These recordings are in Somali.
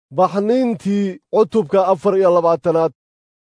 baxniintii cutubka afar iyo labaatanaad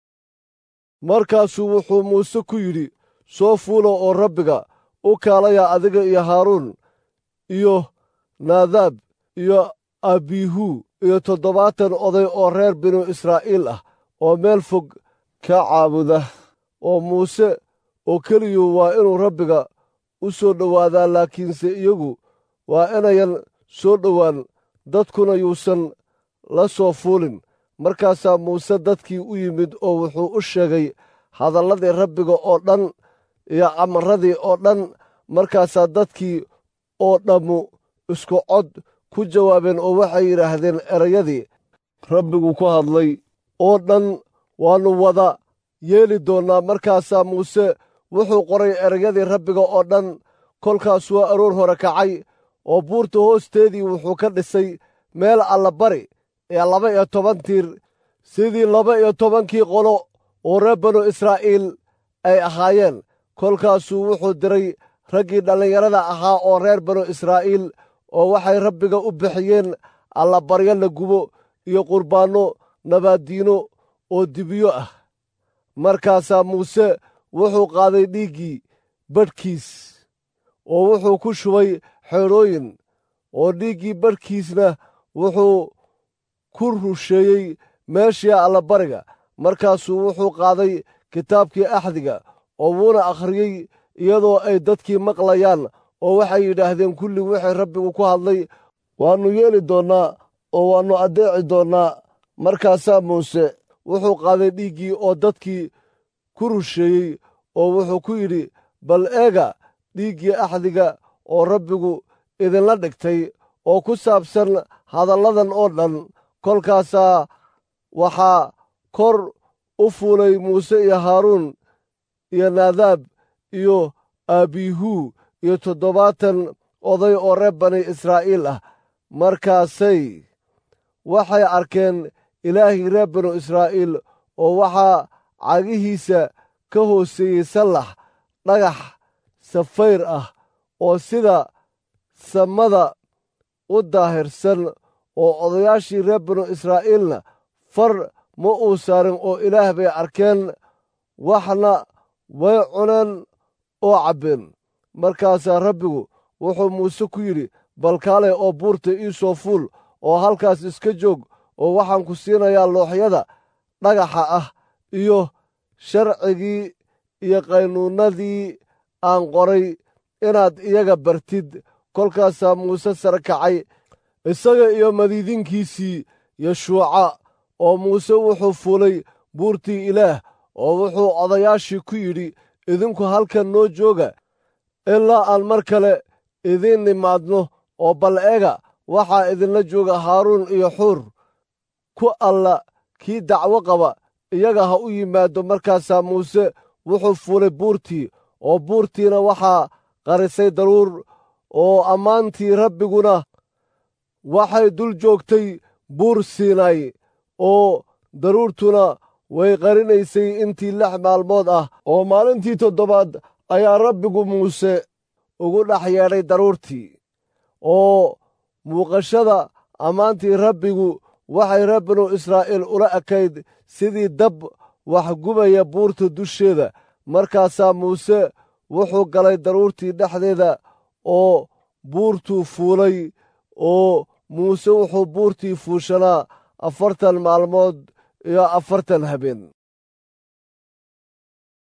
markaasuu wuxuu muuse ku yidhi soo fuulo oo rabbiga u kaalaya adiga iyo haaruun iyo naadaab iyo abihu iyo toddobaatan oday oo reer binu israa'iil ah oo meel fog ka caabuda oo muuse oo keliyu waa inuu rabbiga u soo dhowaadaa laakiinse iyagu waa inayan soo dhowaan dadkuna yuusan la soo fuulin markaasaa muuse dadkii u yimid oo wuxuu u sheegay hadalladii rabbiga oo dhan iyo amaradii oo dhan markaasaa dadkii oo dhammu isku cod ku jawaabeen oo waxay yidhaahdeen erayadii rabbigu ku hadlay oo dhan waannu wada yeeli doonnaa markaasaa muuse wuxuu qoray erayadii rabbiga oo dhan kolkaas waa aroor hore kacay oo buurta hoosteedii wuxuu ka dhisay meel allabari ee laba iyo toban tiir sidii laba iyo tobankii qolo oo reer banu israa'iil ay ahaayeen kolkaasuu wuxuu diray raggii dhallinyarada ahaa oo reer banu israa'iil oo waxay rabbiga u bixiyeen allabaryo la gubo iyo qurbaanno nabaaddiino oo dibiyo ah markaasaa muuse wuxuu qaaday dhiiggii badhkiis oo wuxuu ku shubay xeedhooyin oo dhiiggii badhkiisna wuxuu ku rusheeyey meeshii allabariga markaasuu wuxuu qaaday kitaabkii axdiga oo wuuna akhriyey iyadoo ay dadkii maqlayaan oo waxay yidhaahdeen kulli wixii rabbigu ku hadlay waannu yeeli doonnaa oo waannu addeeci doonnaa markaasaa muuse wuxuu qaaday dhiiggii oo dadkii ku rusheeyey oo wuxuu ku yidhi bal eega dhiiggii axdiga oo rabbigu idinla dhigtay oo ku saabsan hadalladan oo dhan kolkaasaa waxaa kor u fuulay muuse iyo haaruun iyo naadaab iyo abihu iyo toddobaatan oday oo reer bani israa'iil ah markaasay waxay arkeen ilaahii reer banu israa'iil oo waxaa cagihiisa ka hooseeyey sallax dhagax safayr ah oo sida samada u daahirsan oo odayaashii reer banu israa'iilna far ma uu saarin oo ilaah bay arkeen waxna way cuneen oo cabbeen markaasaa rabbigu wuxuu muuse ku yidhi balkaale oo buurta ii soo fuul oo halkaas iska joog oo waxaan ku siinayaa looxyada dhagaxa ah iyo sharcigii iyo qaynuunnadii aan qoray inaad iyaga bartid kolkaasaa muuse sare kacay isaga iyo madiidinkiisii yeshuuca oo muuse wuxuu fuulay buurtii ilaah oo wuxuu odayaashii ku yidhi idinku halkan noo jooga ilaa aan mar kale idiin nimaadno oo bal ega waxaa idinla jooga haaruun iyo xuur ku alla kii dacwo qaba iyaga ha u yimaado markaasaa muuse wuxuu fuulay buurtii oo buurtiina waxaa qarisay daruur oo ammaantii rabbiguna waxay dul joogtay buur siinay oo daruurtuna way qarinaysay intii lix maalmood ah oo maalintii toddobaad ayaa rabbigu muuse ugu dhex yeedhay daruurtii oo muuqashada ammaantii rabbigu waxay reer banu israa'iil ula ekayd sidii dab waxgubaya buurta dusheeda markaasaa muuse wuxuu galay daruurtii dhexdeeda oo buurtuu fuulay oo muuse wuxuu buurtii fuushanaa afartan maalmood iyo afartan habeen